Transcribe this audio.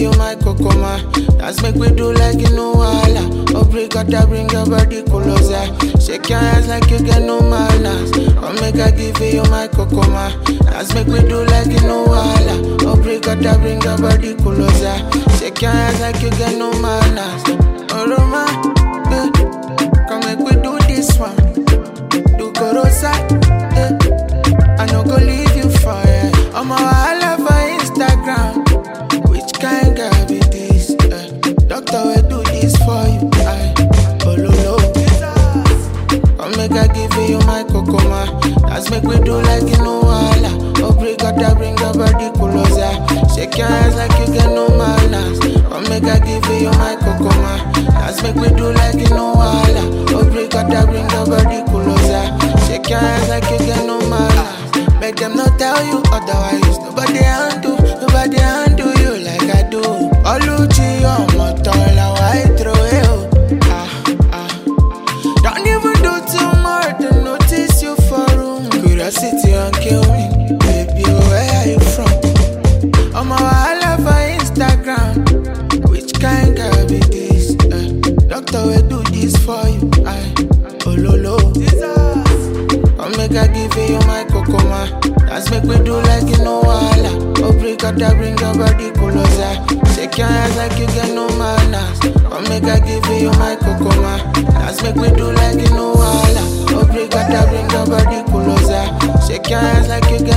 you my kokoma. Dance make we do like you know wala. Obrigada bring your body closer. Shake your hands like you get no manners. Come make I give you my kokoma. Dance make we do like you know wala. Obrigada bring your body closer. Shake your hands like you get no manners. Oh Roma, eh. come make we do this one. Do gorosa, eh. I no go leave you for it. I'm a wahala for Instagram. Which kind girl be this? Eh? Doctor will do this for you. I oh lo lo. Come make I give you my kokoma. Let's make we do like you know wala. Obrigada bring your body closer. Shake your hands like you get no manners. Come make I give you my kokoma. Let's make we do like you know wala. Obrigada bring your body closer. Shake your hands like you get no manners. Make them not tell you otherwise. Nobody handle, nobody handle you like I do. Oluchi on my tola, why throw it? Ah ah. Don't even do too much to notice you for room. Curiosity and kill me, baby. Where are you from? I'm a wahala for Instagram. Which kind girl be this? Eh? Doctor will do this for you. I oh lo lo. Come make I give you my kokoma. Dance make we do like you know wala. Obrigada bring your body closer. Shake your hands like you get no manners. Come make I give you my kokoma. Dance make we do like you know wala. Obrigada bring your body closer. Shake your hands like you get